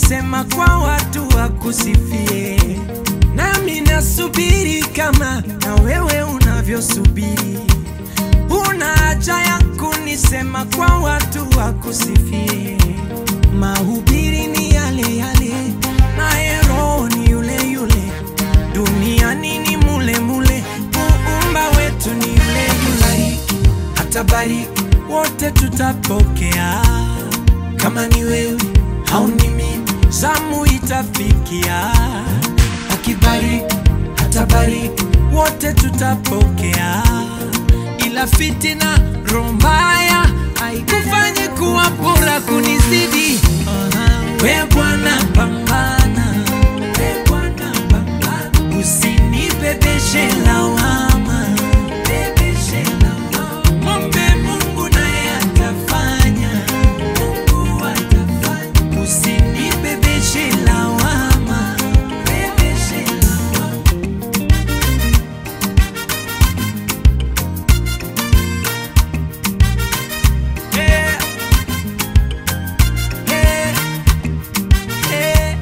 kunisema kwa watu wakusifie, nami nasubiri kama na wewe unavyosubiri. Una haja ya kunisema kwa watu wakusifie. Mahubiri ni yale yale, naye Roho ni yule yule, duniani ni mule mule, muumba wetu ni yule yule. Atabariki wote tutapokea, kama ni wewe au ni mimi, zamu itafikia. Akibariki atabariki, wote tutapokea, ila fitina roho mbaya haikufanye kuwa bora kunizidi. We Bwana pambana, we Bwana pambana, usinibebeshe lawama, bebeshe lawama. Mwombe Mungu naye atafanya, Mungu atafanya, usinibebeshe lawama, bebeshe lawama. Yeah. Yeah. Yeah.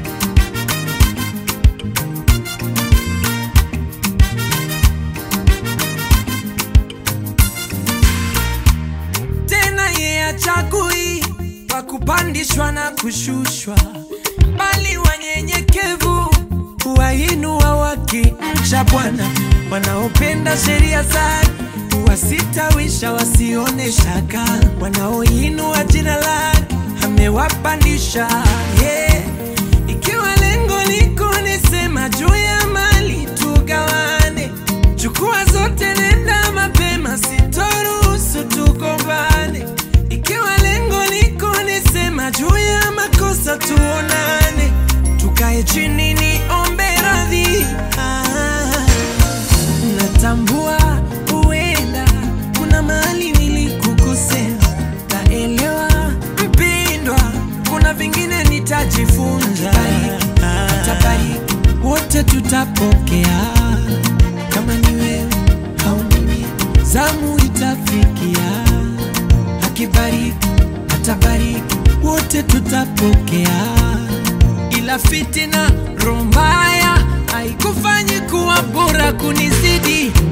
tena ye achagui wa kupandishwa na kushushwa, bali wanyenyekevu huwainua wakimcha Bwana. Wanaopenda sheria zake huwasitawisha wasione shaka, wanaoinua jina lake amewapandisha. Yeah. Ikiwa lengo liko nisema juu ya mali tugawane, chukua zote, nenda mapema, sitoruhusu tugombane. Ikiwa lengo liko nisema juu ya makosa tuonane, tukae chini niombe radhi. Ah, natambua huenda kuna mahali nilikukosea, naelewa mpendwa, kuna vingine nitajifunza. Atabariki wote tutapokea, kama ni wewe au ni mimi, zamu itafikia. Akibariki atabariki, wote tutapokea, ila fitina roho mbaya haikufanyi kuwa bora kunizidi.